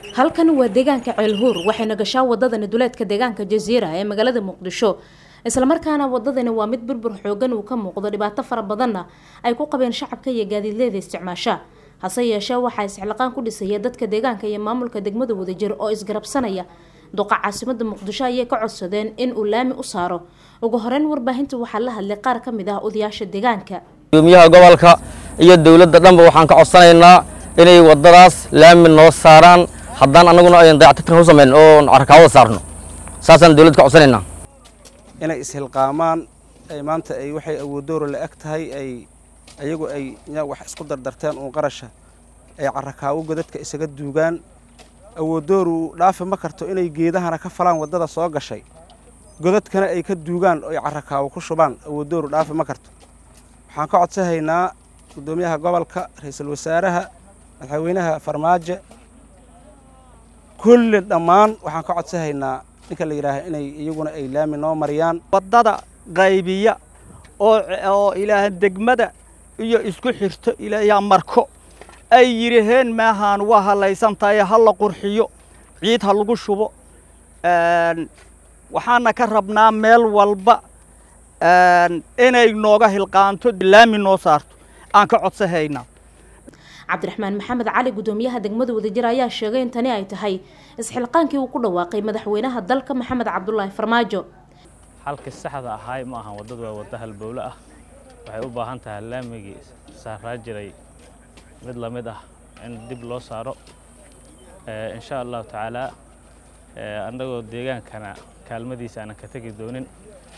halkan waa deegaanka ceelhuur waxayna gashaa wadadani duleedka deegaanka jasiira ee magaalada muqdisho islamarkaana wadadani waa mid burbur xoogan uu ka muuqdo dhibaato fara badanna ay ku qabeen shacabka iyo gaadiidleeda isticmaasha hase yeeshee waxaa isxilqaan ku dhisaya dadka deegaanka iyo maamulka degmada wadajir oo isgarabsanaya duqa caasimada muqdisho ayay ka codsadeen in uu laami u saaro ugu horeyn warbaahinta waxaa la hadlay qaar ka mid ah odayaasha deegaanka gudoomiyaha gobolka iyo dowladda dhanba waxaan ka codsanaynaa inay wadadaas laami noo saaraan haddaan annaguna ayn dayactirkan u samayn oo carakaawada saarno saasaan dowladda ka codsanaynaa inay ishilqaamaan ay maanta ay waxay awooddoora la eg tahay ay ayagu ay wax isku dardarteen uun qarasha ay carakaawo godadka isaga duugaan awooddooru dhaafi ma karto inay geedahana ka falaan waddada soo gashay godadkana ay ka duugaan oo ay carakaawo ku shubaan awooddooru dhaafi ma karto waxaan ka codsahaynaa guddoomiyaha gobolka ra-iisul wasaaraha madaxweynaha farmaajo kulli dhammaan waxaan ka codsahaynaa ninka la yidhaaha inay iyaguna ay laami noo mariyaan waddada qaybiya oo oo ilaaha degmada iyo isku xirto ilaayaa marko ay yidhaheen maahaan waa halaysan tahay ha la qurxiyo ciid ha lagu shubo waxaana ka rabnaa meel walba inay nooga hilqaanto laami noo saarto aan ka codsahaynaa cabdiraxmaan maxamed cali gudoomiyaha degmada wadajir ayaa sheegay in tani ay tahay isxilqaankii uu ku dhawaaqay madaxweynaha dalka maxamed cabdulaahi farmaajo halkii saxda ahaay ma ahan waddadu waa waddo halbowle ah waxay u baahan tahay laamigii saaraa jiray mid la mid ah in dib loo saaro insha allahu tacaalaa annagoo deegaankana kaalmadiisa aanan ka tegi doonin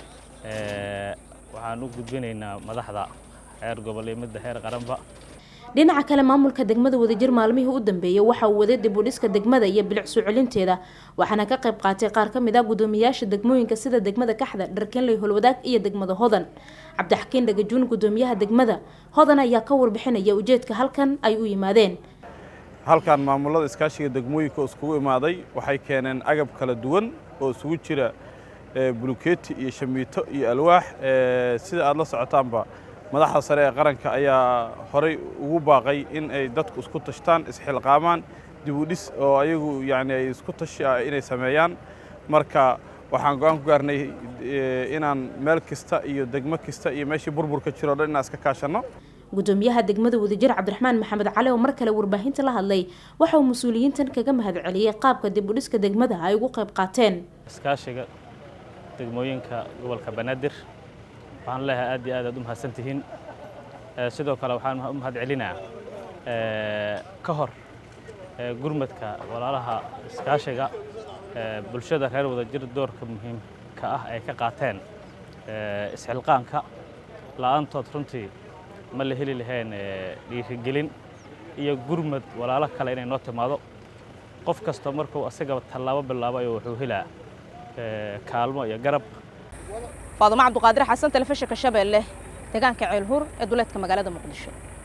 waxaan u gudbinaynaa madaxda heer gobol iyo midda heer qaranba dhinaca kale maamulka degmada wadajir maalmihii u dambeeyey waxa uu waday dib u dhiska degmada iyo bilic soo celinteeda waxaana ka qayb qaatay qaar ka mid ah gudoomiyaasha degmooyinka sida degmada kaxda dharkenley holwadaag iyo degmada hodan cabdixakiin dhagajuun gudoomiyaha degmada hodan ayaa ka warbixinaya ujeedka halkan ay u yimaadeen halkan maamulada iskaashiga degmooyinka oo iskugu imaaday waxay keeneen agab kala duwan oo isugu jira bulukeeti iyo shamiito iyo alwaax sida aad la socotaanba madaxda sare ee qaranka ayaa horay ugu baaqay in ay dadku isku tashtaan isxilqaamaan dib u dhis oo ayagu yani ay isku tashi ah inay sameeyaan marka waxaan go-aan ku gaarnay inaan meel kasta iyo degmo kasta iyo meeshii burburka jiro o dhan inaan iska kaashanno gudoomiyaha degmada wadajir cabdiraxmaan maxamed cali oo mar kale warbaahinta la hadlay waxa uu mas-uuliyiintan kaga mahadceliyey qaabka dib u dhiska degmada ay ugu qayb qaateen iskaashiga degmooyinka gobolka banaadir waxaan leeyahay aad iyo aad aad u mahadsan tihiin sidoo kale waxaan u mahad celinaa ka hor gurmadka walaalaha iskaashiga bulshada reer wadajir doorka muhiimka ah ay ka qaateen isxilqaanka la'aantood runtii ma la heli lahayn dhiirigelin iyo gurmad walaalo kale inay noo timaado qof kasta markuu asaga tallaabo bilaabayo wuxuu helaa kaalmo iyo garab faadumo cabduqaadir xasan telefishinka shabeelle deegaanka ceelhur ee duleedka magaalada muqdisho